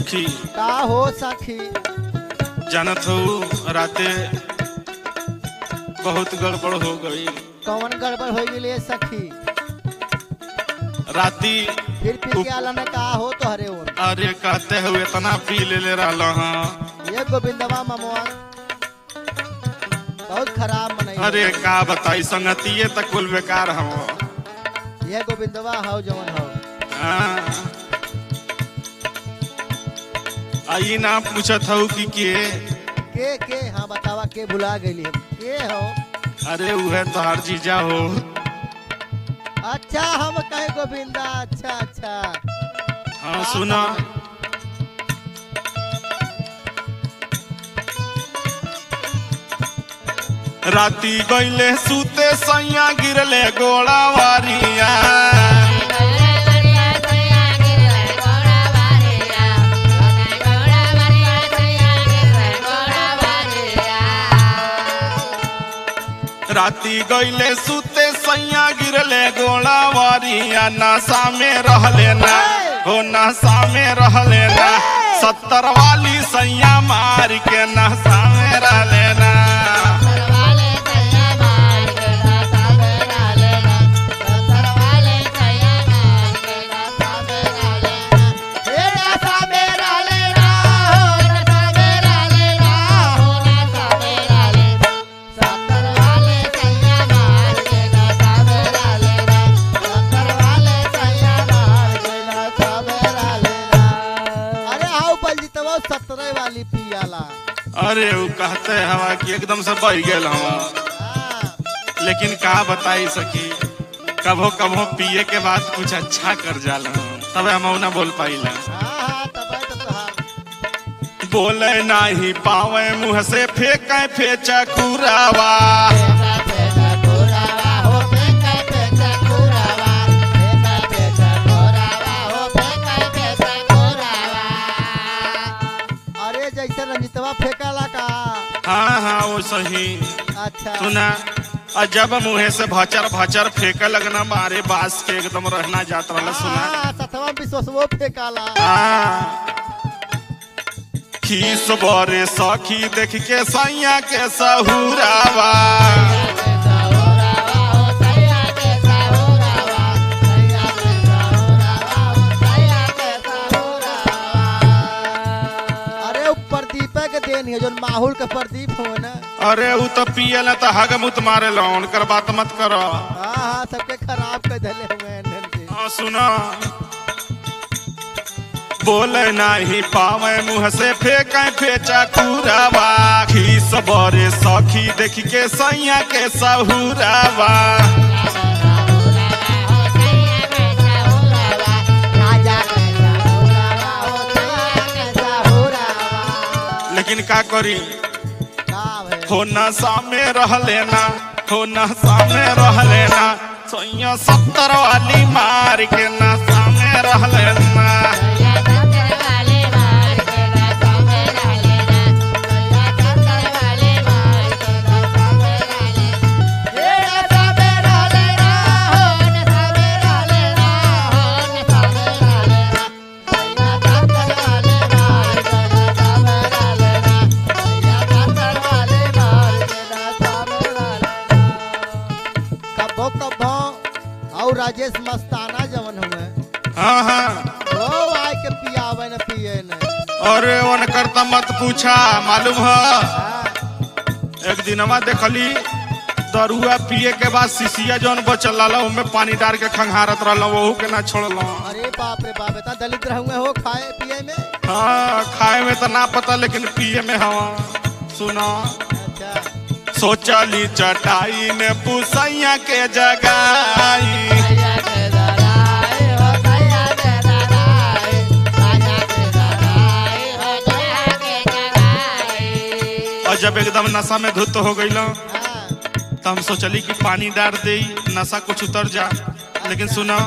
सखी का हो सखी जानत हो राते बहुत गड़बड़ हो गई कौन गड़बड़ हो गई है सखी राती फिर पी के आला ने का हो तो हरे ओन अरे कहते हुए इतना पी ले ले रहा हाँ ये गोविंदवा ममुआ बहुत खराब मनई अरे का बताई संगतिये तक कुल बेकार हम ये गोविंदवा हो जवन हो आई ना पूछत हूँ कि के के के हाँ बतावा के भुला गई के हो अरे उहे तोहार जीजा हो अच्छा हम कहे गोविंदा अच्छा अच्छा हाँ सुना राती गईले सूते सैया गिरले गोड़ा वारिया राती गईले सूते सैया गिरले गोड़ा वारिया नशा में रहले ना हो नशा में रहले ना सत्तर वाली सैया मार के नशा में रहले ना अरे आओ बलजीतवा सत्रह वाली पियाला अरे वो कहते हवा कि एकदम से बह गेल हवा हाँ, लेकिन का बताई सकी कभो कभो पिए के बाद कुछ अच्छा कर जाला तबे हम ना बोल पाइला हाँ, हाँ, तबे तो तोहार बोले नाही पावे मुंह से फेंके फेंचा कुरावा अरे जैसे रंजितवा फेंकाला का हाँ हाँ वो सही अच्छा सुना और जब मुँहे से भचर भचर फेंके लगना मारे बास के एकदम रहना जात रहला सुना हाँ, सतवा विश्वसवो फेंकाला हाँ। खीस बरे सखी देख के सैया के सहुरावा अरे उ प्रदीप के देन है जो माहौल के प्रदीप हो ना अरे उ तो पियल तो हगमुत मारे लो उनकर बात मत करो हाँ हाँ सबके खराब कर धले हुए हैं धन से। हाँ सुनो बोले नहीं पावे मुंह से फेंके फेंचा कुरावा खीस बरे सखी देख के सैया के सहुरावा लेकिन का करी हो नशा में रह लेना हो नशा में रह लेना सैया सत्तर वाली मार के नशा में रह लेना कभो कभो और राजेश मस्ताना जवन हुए हाँ हाँ वो आए के पियावे न पिए न अरे वन करता मत पूछा मालूम है हाँ, एक दिनमा देखली दरुआ पिए के बाद शीशिया जौन बचल रहा उनमें पानी डाल के खंगारत रहा वहू के ना छोड़ल अरे बाप रे बाप इतना दलित रहूंगे हो खाए पिए में हाँ खाए में तो ना पता लेकिन पिए में हवा सुना अच्छा सोचली चटाई ने पुसैया के जगाई और जब एकदम नशा में धुत हो गई हाँ, तो हम सोचली कि पानी डाल दे नशा कुछ उतर जा लेकिन सुना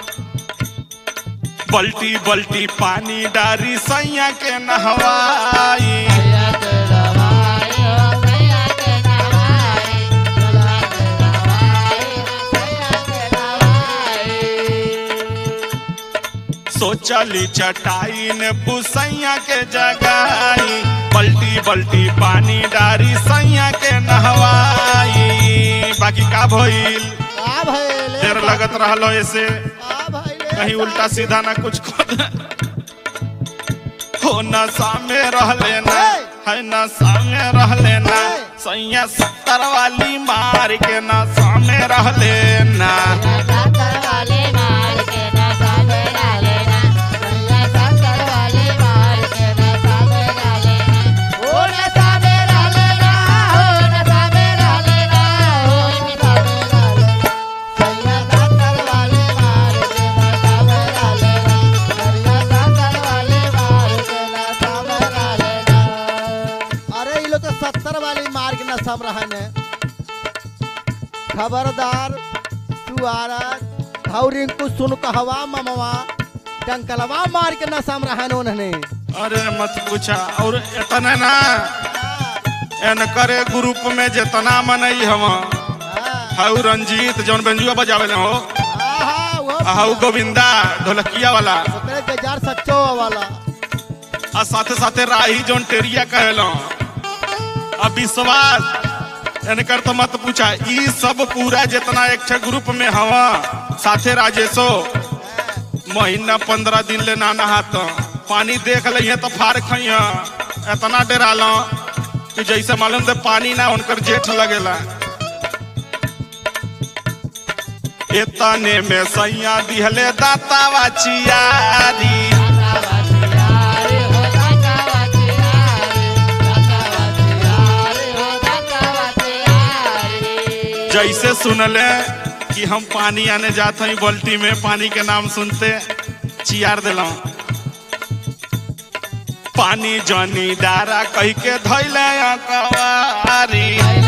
बल्टी बल्टी पानी डारी सैया के नहवाई चली चटाई ने पुसैया के जगाई बल्टी बल्टी पानी डारी सैया के नहवाई बाकी का भइल का भइल देर लगत रहलो ऐसे का भइल कहीं उल्टा सीधा ना कुछ खोद हो नशा में रह लेना है नशा में रह लेना सैया सत्तर वाली मार के नशा में रह लेना अरे ये लोग तो सत्तर वाली मार के नशा में रहन है खबरदार तू आरत घाव रिंकू सुन कहवा ममवा डंकलवा मार के नशा में रहन उन्होंने अरे मत पूछा और इतना ना एन करे ग्रुप में जितना मनई हम हाउ रंजीत जौन बेंजुआ बजावे ले हो हाउ गोविंदा ढोलकिया वाला बेजार सच्चो वाला आ साथे साथे राही जौन टेरिया कहलो आ विश्वास एनकर तो मत पूछा ई सब पूरा जितना एक ठे ग्रुप में हवा साथे राजेशो महीना पंद्रह दिन ले ना नहात पानी देख लिये तो फार खइया इतना डरालो कि जैसे मालूम थे पानी ना उनकर जेठ लगेला एतने में सैया दिहले दातावा चियारी जैसे सुनले कि हम पानी आने जाते हैं बाल्टी में पानी के नाम सुनते चियार दिला पानी जनी डारा कह के धैले कवारी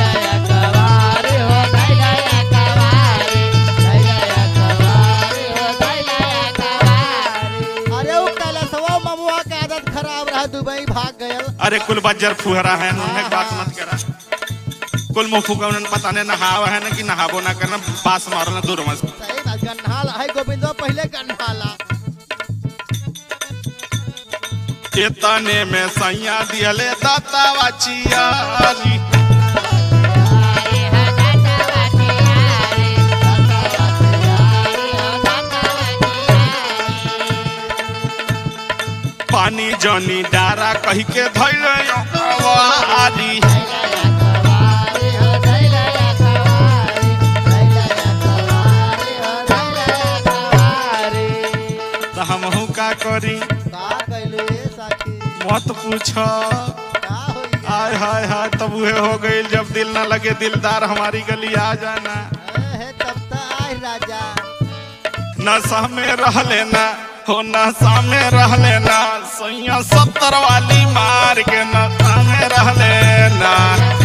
अरे वो कैलाशवा ममुआ के आदत खराब रहा दुबई भाग गयल अरे कुल बज्जर फुहरा है उन्हें बात मत करा कुल मुंह फूका उन्हें पता नहीं नहावा है ना कि नहाबो ना करना पास मारना दूर मत सही बात गन्हाल है गोविंदो पहले गन्हाला एतने में सैया दिहले दातावा चियारी पानी जनी डारा कह के धैले कवारी तो हमहू का करी का कैलू ये साथी मत पूछ का होई आय हाय हाय तब उहे हो गई जब दिल ना लगे दिलदार हमारी गली आ जाना है तब तो आय राजा नशा में रह लेना हो नशा में रह लेना सैया सत्तर वाली मार के नशा में रह लेना